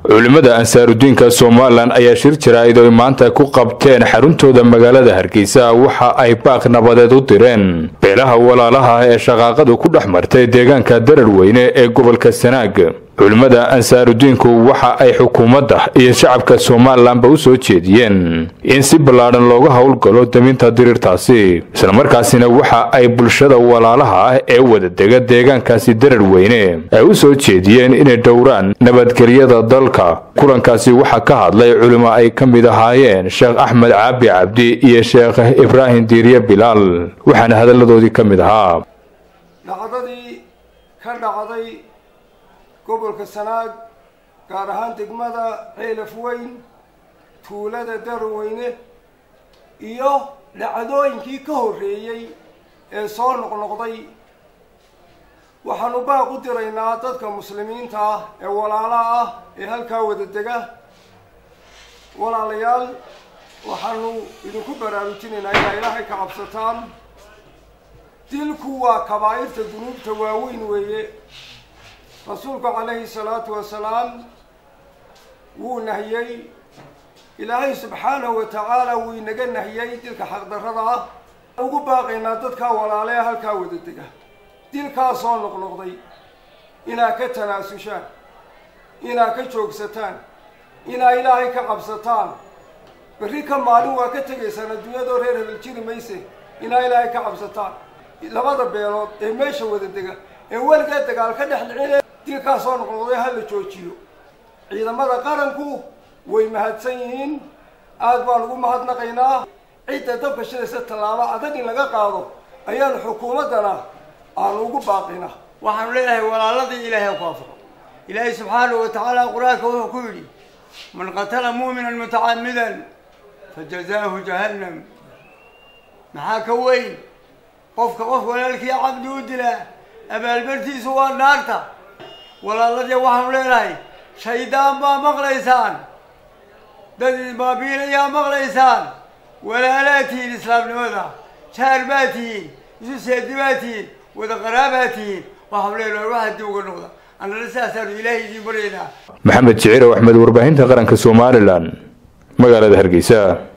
culimmada ansaarudiinka somalilan ayaa shir jaraa'id oy maanta ku qabteen xaruntooda magaalada hargeysa waxa ay baaq nabadeed u direen beelaha walaalaha ah ee shaqaaqadu ku dhex martay deegaanka darar weyne ee gobolka sanaag culimmada ansaarudiinku waxa ay xukuumadda iyo shacabka somalilanba u soo jeediyeen in si ballaadhan looga howlgalo daminta diriirtaasi islamarkaasina waxa ay bulshada walaalaha ah ee wadadega deegaankaasi darar weyne ay u soo jeediyeen inay dhowraan nabadgelyada dalka kulankaasi waxaa ka hadlay culimo ay ka mid ahaayeen sheekh axmed caabi cabdi iyo sheekh ibraahim diiriye bilaal waxaana hadalladoodii ka mid ahaa dhacdadii ka dhacday gobolka sanaag gaar ahaan degmada ceelaf weyn tuulada darweyne iyo dhacdooyinkii ka horreeyey ee soo noqnoqday waxaanu baaq u diraynaa dadka muslimiinta ah ee walaalaha ah ee halkaa wada dega walaalayaal waxaanu idinku baraarujinaynaa inaa ilaahay ka cabsataan dilku waa kabaa'irta dunuubta waaweyn weeye rasuulku calayhi salaatu wasalaam wuu nahiyey ilaahay subxaanahu wa tacaala wuu inaga nahiyey dilka xaqdarrada ah ugu baaqaynaa dadkaa walaale halkaa wada dega dilkaa soo noqnoqday inaa ka tanaasushaan inaa ka joogsataan inaa ilaahay ka cabsataan berri ka maalin waa ka tegaysaan adduunyadoo reer hebel jiri mayse inaa ilaahay ka cabsataan labada beelood ee meesha wada dega ee weligaa dagaal ka dhex dhicine dilkaa soo noqnoqday ha la joojiyo ciidamada qaranku way mahadsan yihiin aad baan ugu mahadnaqaynaa cidda dabka shidaysa tallaabo adag in laga qaado ayaanu xukuumaddana aanu ugu baaqina waxaanu leenahay walaaladii ilaahay ku afro ilaahay subxaanahu wa tacaala qur-aanka wuxuu ku yidhi man qatala mu'minan mutacamidan fajazaahu jahannam maxaa ka weyn qofka qof walaalkii cabdi u dilaa abaalbartiisu waa naarta walaaladii waxaanu leenahay shaydaan baa maqlaysaan dad isbaabiilayaa maqlaysaan walaalaa tihiin islaamnimada jaar baa tihiin isu seedi baa tihiin wada qaraabaa tihiin waxaanu leenahay waxaa dib uga noqda annana sidaasaanu ilaahay idiin baryaynaa maxamed jicirow axmed warbaahinta qaranka somalilan magaalada hargeysa